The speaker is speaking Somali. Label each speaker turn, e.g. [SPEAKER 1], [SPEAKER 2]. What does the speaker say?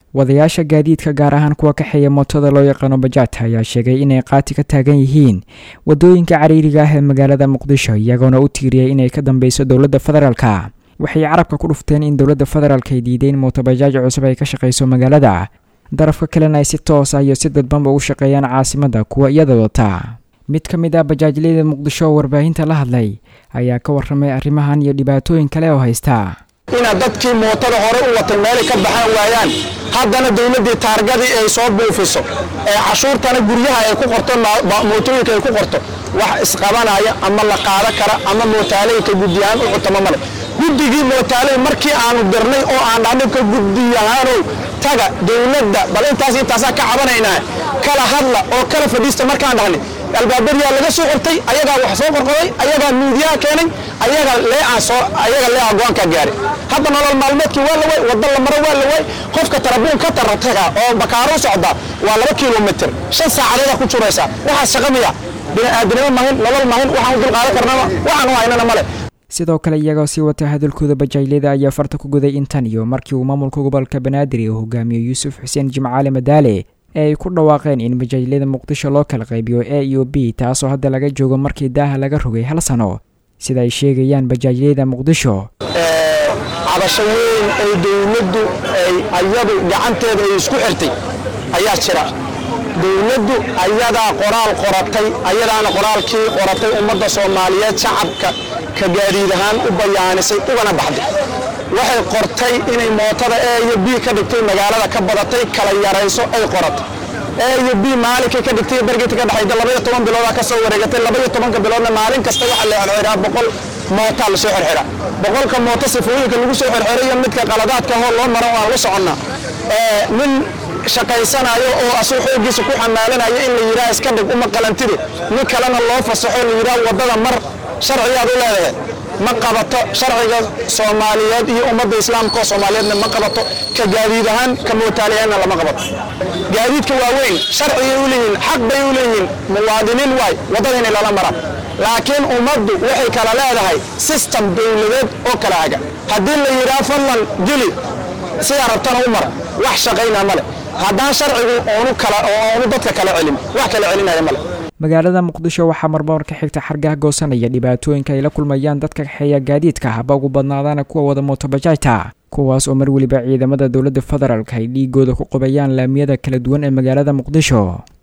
[SPEAKER 1] wadayaasha gaadiidka gaar ahaan kuwa kaxeeya mootada loo yaqaano bajaajta ayaa sheegay inay qaati ka taagan yihiin wadooyinka cariiriga ah ee magaalada muqdisho iyagoona u tiiriyay inay ka dambeyso dowladda federaalka waxay carabka ku dhufteen in dowladda federaalk ay diideen mootobajaaj cusub ay ka shaqayso magaalada darafka kalena ay si toos ah iyo si dadbanba u shaqeeyaan caasimadda kuwa iyada wata mid ka mid ah bajaajleyda muqdisho oo warbaahinta la hadlay ayaa ka warramay arrimahan iyo dhibaatooyin kale oo haysta
[SPEAKER 2] inaad dadkii mootada hore u watay meelay ka baxaan waayaan haddana dowladdii taargadii ay soo buufiso ee cashuurtana guryaha ay ku qorto mootooyinka ay ku qorto wax isqabanaya ama la qaada kara ama mootaaleyinka guddiyahaan u cutama male guddigii mootaaley markii aanu dirnay oo aan dhahnibka guddiyahaanow taga dowladda bal intaas intaasaa ka cabanaynaa kala hadla oo kala fadhiista markaan dhahnay albaabariyaa laga soo qortay ayagaa wax soo qorqoray ayagaa miidiyaha keenay ayaga leeaan soo ayaga leeca go-aankaa gaaray hadda nolol maalmeedkii waa la way wadda la maro waa la way qofka tarabuun ka tarataga oo bakaaro u socda waa laba kilomitr shan saacadeeda ku juraysaa waxaas shaqa miya bini'aadanimo mahin nolol mahin waxaan u dulqaadan karnaba waxaan u haynana male
[SPEAKER 1] sidoo kale iyagoo sii wata hadalkooda bajaajleyda ayaa farta ku guday intan iyo markii uu maamulka gobolka banaadir uu hogaamiyo yuusuf xuseen jimcaale madaale ee ay ku dhawaaqeen in bajaajleyda muqdisho loo kala qaybiyo a iyo b taasoo hadda laga joogo markii daaha laga rogay hal sano sida ay sheegayaan bajaajleyda muqdisho
[SPEAKER 2] cabasho weyn ay dowladdu ay ayadu gacanteeda ay isku xirtay ayaa jira dowladdu ayadaa qoraal qoratay ayadaana qoraalkii qoratay ummadda soomaaliyeed shacabka ka gaadiid ahaan u bayaanisay ugana baxday waxay qortay inay mootada a iyo b ka dhigtay magaalada ka badatay kala yarayso ay qoratay a iyo b maalinkay ka dhigtay bergeta ka dhexayda labaiyo toban biloodaa ka soo wareegatay labaiyo tobanka biloodna maalin kasta waxaa la xirxiraa boqol mootaa lasoo xirxiraa boqolka mooto sifooyinka lagu soo xirxirayo midka qaladaadka hoo loo maro aan la soconnaa nin shaqaysanayo oo asuu xoogiisa ku xamaalanayo in la yidhaha iska dhig uma qalantide nin kalena loo fasaxo la yidhaha waddada mar sharcigaad u leedahay ma qabato sharciga soomaaliyeed iyo ummadda islaamka oo soomaaliyeedna ma qabato ka gaadiid ahaan ka mootaaliyaanna lama qabato gaadiidka waaweyn sharcigay u leeyihiin xaq bay u leeyihiin muwaadiniin waay waddada inay lala maraan laakiin ummaddu waxay kala leedahay sistem dowladeed oo kala haga haddii la yidhaha fadlan geli sidaa rabtana u mara wax shaqaynaa male haddaan sharcigu oonu kala oonu dadka kala celin wax kala celinaya male
[SPEAKER 1] magaalada muqdisho waxaa marmar ka xigta xargaha goosanaya dhibaatooyinka ay la kulmayaan dadka kaxeeya gaadiidka haba ugu badnaadaana kuwa wada mootobajaajta kuwaas oo mar weliba ciidamada dowladda federaalk ay dhiigooda ku qubayaan laamiyada kala duwan ee magaalada muqdisho